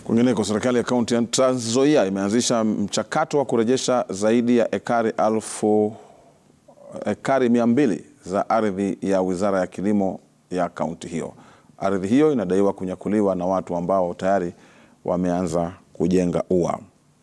Kwingineko, serikali ya kaunti ya Trans Nzoia imeanzisha mchakato wa kurejesha zaidi ya ekari alfu ekari mia mbili za ardhi ya wizara ya kilimo ya kaunti hiyo. Ardhi hiyo inadaiwa kunyakuliwa na watu ambao tayari wameanza kujenga ua.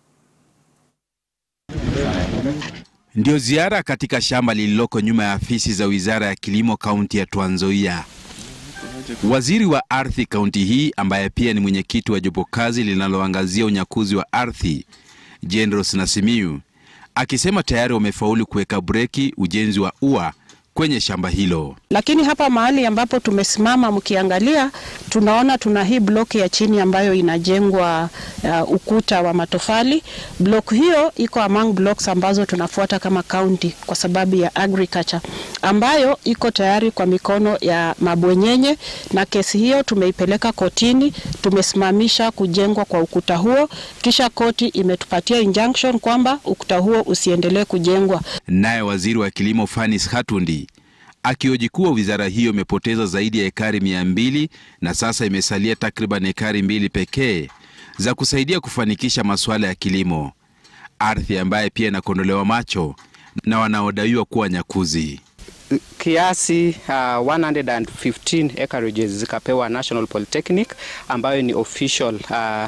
Ndio ziara katika shamba lililoko nyuma ya afisi za wizara ya kilimo kaunti ya Trans Nzoia. Waziri wa ardhi kaunti hii ambaye pia ni mwenyekiti wa jopo kazi linaloangazia unyakuzi wa ardhi Jendros Nasimiu akisema tayari wamefaulu kuweka breki ujenzi wa ua kwenye shamba hilo. Lakini hapa mahali ambapo tumesimama mkiangalia, tunaona tuna hii block ya chini ambayo inajengwa uh, ukuta wa matofali. Block hiyo iko among blocks ambazo tunafuata kama county kwa sababu ya agriculture ambayo iko tayari kwa mikono ya mabwenyenye, na kesi hiyo tumeipeleka kotini. Tumesimamisha kujengwa kwa ukuta huo, kisha koti imetupatia injunction kwamba ukuta huo usiendelee kujengwa. Naye waziri wa kilimo Fanis Hatundi akioji kuwa wizara hiyo imepoteza zaidi ya ekari mia mbili na sasa imesalia takriban ekari mbili pekee za kusaidia kufanikisha masuala ya kilimo, ardhi ambaye pia inakondolewa macho na wanaodaiwa kuwa nyakuzi. Kiasi uh, 115 acreages zikapewa National Polytechnic ambayo ni official uh,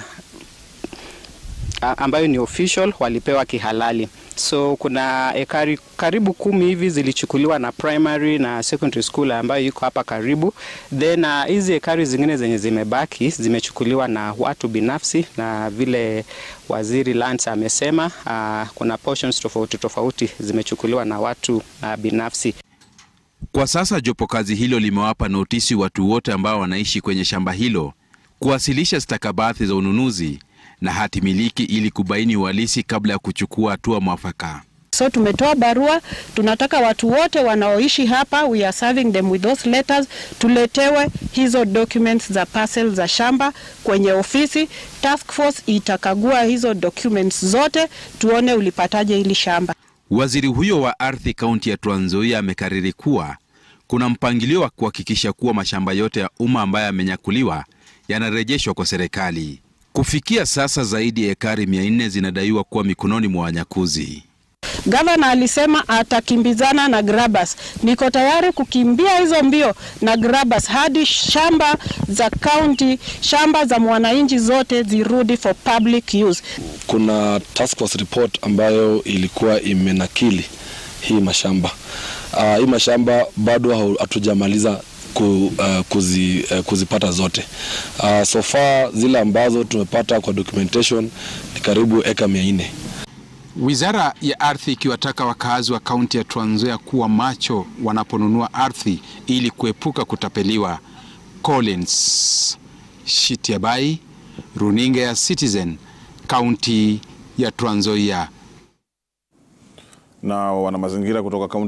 ambayo ni official walipewa kihalali. So kuna ekari karibu kumi hivi zilichukuliwa na primary na secondary school ambayo iko hapa karibu. Then hizi uh, ekari zingine zenye zimebaki zimechukuliwa na watu binafsi, na vile waziri Lance amesema uh, kuna portions tofauti tofauti zimechukuliwa na watu uh, binafsi. Kwa sasa jopo kazi hilo limewapa notisi watu wote ambao wanaishi kwenye shamba hilo kuwasilisha stakabadhi za ununuzi na hati miliki ili kubaini uhalisi kabla ya kuchukua hatua mwafaka. So tumetoa barua, tunataka watu wote wanaoishi hapa, we are serving them with those letters, tuletewe hizo documents za parcel za shamba kwenye ofisi. Task force itakagua hizo documents zote, tuone ulipataje hili shamba. Waziri huyo wa ardhi kaunti ya Trans Nzoia amekariri kuwa kuna mpangilio wa kuhakikisha kuwa mashamba yote ya umma ambayo yamenyakuliwa yanarejeshwa kwa serikali. Kufikia sasa zaidi ya ekari mia nne zinadaiwa kuwa mikononi mwa wanyakuzi. Gavana alisema atakimbizana na grabbers. Niko tayari kukimbia hizo mbio na grabbers hadi shamba za county, shamba za mwananchi zote zirudi for public use. Kuna task force report ambayo ilikuwa imenakili hii mashamba. Uh, hii mashamba bado hatujamaliza Ku, uh, kuzi, uh, kuzipata zote. Uh, so far zile ambazo tumepata kwa documentation ni karibu eka mia nne. Wizara ya ardhi ikiwataka wakazi wa kaunti ya Trans Nzoia kuwa macho wanaponunua ardhi ili kuepuka kutapeliwa. Collins Shitiabai, runinga ya Citizen, kaunti ya Trans Nzoia. Na wana mazingira kutoka kaunti